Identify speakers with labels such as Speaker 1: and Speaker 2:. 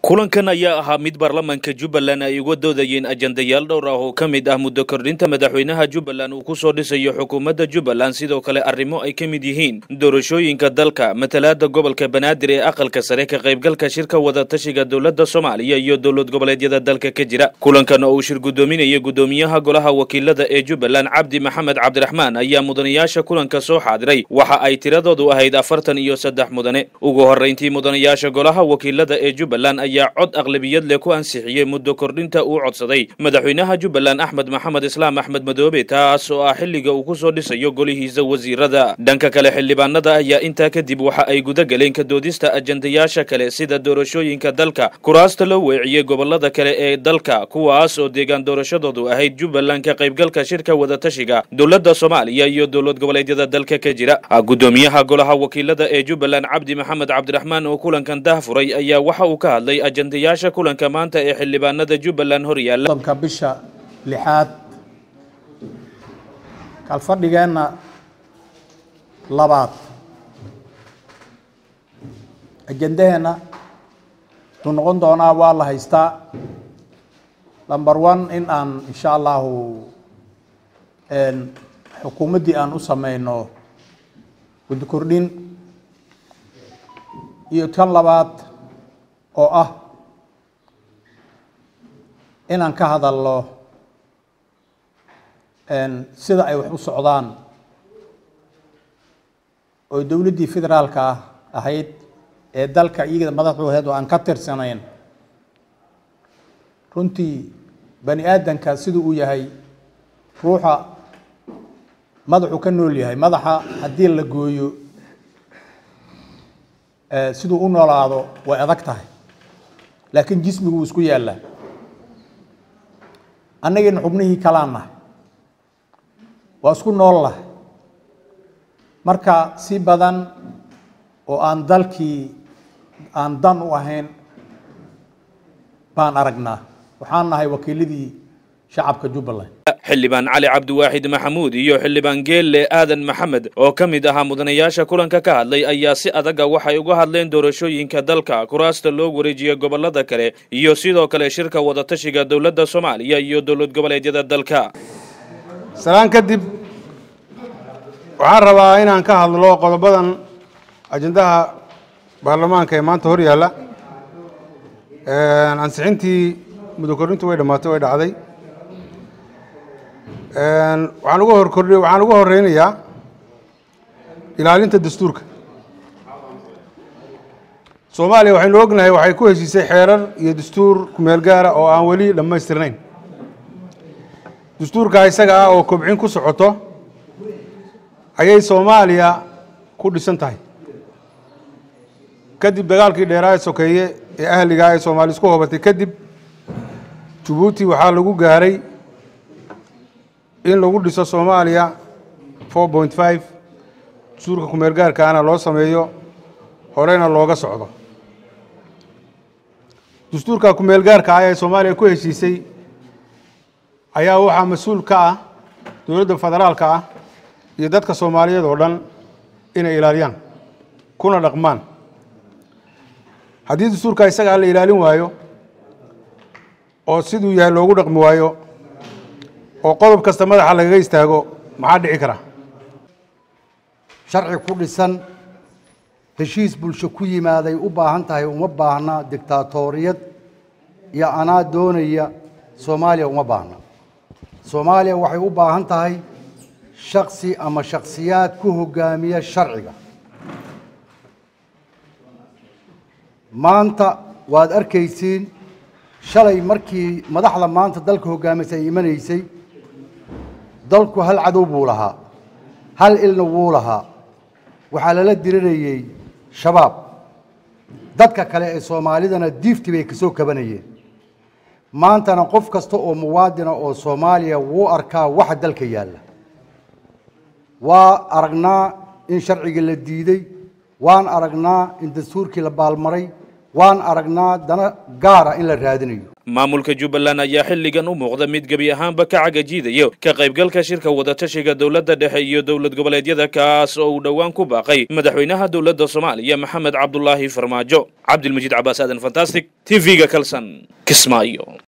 Speaker 1: kulankan ayaa ahaa mid baarlamaanka jubbaland ay uga doodayeen ajandayaal dhowr ah oo ka mid ah muddo kordhinta madaxweynaha jubbaland uu ku soo dhisayo xukuumadda jubbaland sidoo kale arrimo ay ka mid yihiin doorashooyinka dalka matalaada gobolka banaadir ee aqalka sare ka qaybgalka shirka wadatashiga dowladda soomaaliya iyo dowlad goboleedyada dalka ka jira kulankan oo uu shir guddoominaya guddoomiyaha golaha wakiilada ee jubbaland cabdi maxamed cabdiraxmaan ayaa mudanayaasha kulanka soo xaadiray waxa ay tiradoodu ahayd afartan iyo saddex mudane ugu horrayntii mudanayaasha golaha wakiilada ee jubbaland ayaa cod aqlabiyad leh ku ansixiyey muddo kordhinta uu codsaday madaxweynaha jubbaland axmed maxamed islaam axmed madoobe taas oo ah xilliga uu ku soo dhisayo golihiisa wasiirada dhanka kale xildhibaanada ayaa intaa kadib waxa ay guda galeen ka doodista ajandayaasha kale sida doorashooyinka dalka kuraasta loo weeciyey gobolada kale ee dalka kuwaas oo deegaan doorashadoodu ahayd jubbaland ka qaybgalka shirka wadatashiga dowladda soomaaliya iyo dowlad goboleedyada dalka ka jira guddoomiyaha golaha wakiilada ee jubbaland cabdi maxamed cabdiraxmaan oo kulankan dahfuray ayaa waxa uu ka hadlay ajandayaasha kulanka maanta ee xildhibaanada jubbaland hor yaalla
Speaker 2: soddonka bisha lixaad kalfadhigeenna labaad ajandaheenna wuxuu noqon doonaa waa la haystaa number one in aan insha allahu xukuumaddii aan u sameyno guddi kordhin iyo tan labaad oo ah inaan ka hadalno sida ay wax u socdaan oo dowladdii federaalka ah ahayd ee dalka iyagada madaxdu ahayd oo aan ka tirsanayn runtii bani aadanka siduu uu yahay ruuxa madaxuu ka nool yahay madaxa haddii la gooyo siduu u noolaado way adag tahay laakiin jismigu wuu isku yaallaa annagiina xubnihii kalaan nahay waa isku nool lahay marka si badan oo aan dalkii aan dan u ahayn baan aragnaa waxaan nahay wakiiladii shacabka jubbaland
Speaker 1: xildhibaan cali cabdiwaaxid maxamuud iyo xildhibaan geelle aadan maxamed oo ka mid ahaa mudanayaasha kulanka ka hadlay ayaa si adaga waxay uga hadleen doorashooyinka dalka kuraasta loo wareejiya gobolada kale iyo sidoo kale shirka wadatashiga dowladda soomaaliya iyo dowlad goboleedyada dalka
Speaker 3: salaan kadib waxaan rabaa inaan ka hadlo qodobadan ajendaha baarlamaanka ee maanta hor yaalla ansixintii muddo kordhintu way dhammaatay way dhacday waxaan uga hor kordhi waxaan uga horeynayaa ilaalinta dastuurka soomaaliya waxaynu ognahay waxay ku heshiisay xeerar iyo dastuur kumeel gaara oo aan weli dhammaystirnayn dastuurka isaga ah oo kobcin ku socoto ayay soomaaliya ku dhisan tahay kadib dagaalkii dheeraa ee sokeeye ee ahligaa ee soomaali isku hobatay kadib jabuuti waxaa lagu gaaray in lagu dhiso soomaaliya four point five dastuurka kumeel gaarkaana loo sameeyo horeyna looga socdo dastuurka kumeel gaarka ah ee soomaaliya ku heshiisay ayaa waxaa mas-uul ka ah dowladda federaalka ah iyo dadka soomaaliyeed oo dhan inay ilaaliyaan kuna dhaqmaan haddii dastuurka isagaa la ilaalin waayo oo siduu yahay loogu dhaqmi waayo oo qodob kasta madaxa lagaga istaago maxaa dhici kara
Speaker 4: sharci ku dhisan heshiis bulsho ku yimaaday u baahan tahay uma baahna dictaatoriyad iyo anaa doonaya soomaaliya uma baahna soomaaliya waxay u baahan tahay shaksi ama shaksiyaad ku hogaamiya sharciga maanta waad arkaysiin shalay markii madaxda maanta dalka hogaamisa ay imanaysay dalku hal cadow buu lahaa hal ilna wuu lahaa waxaa lala dirirayey shabaab dadka kale ee soomaalidana diifti bay kasoo kabanayeen maantana qof kasta oo muwaadina oo soomaaliya wuu arkaa waxa dalka yaalla waa aragnaa in sharcigii la diiday waan aragnaa in dastuurkii la baalmaray waan aragnaa dana gaara in la raadinayo
Speaker 1: maamulka jubbaland ayaa xilligan u muuqda mid gebi ahaanba ka cagajiidayo ka qaybgalka shirka wadatashiga dowladda dhexe iyo dowlad goboleedyada kaas oo uu dhowaan ku baaqay madaxweynaha dowladda soomaaliya maxamed cabdulaahi farmaajo cabdilmajiid cabaas aadan fantastic t v-ga kalson kismaayo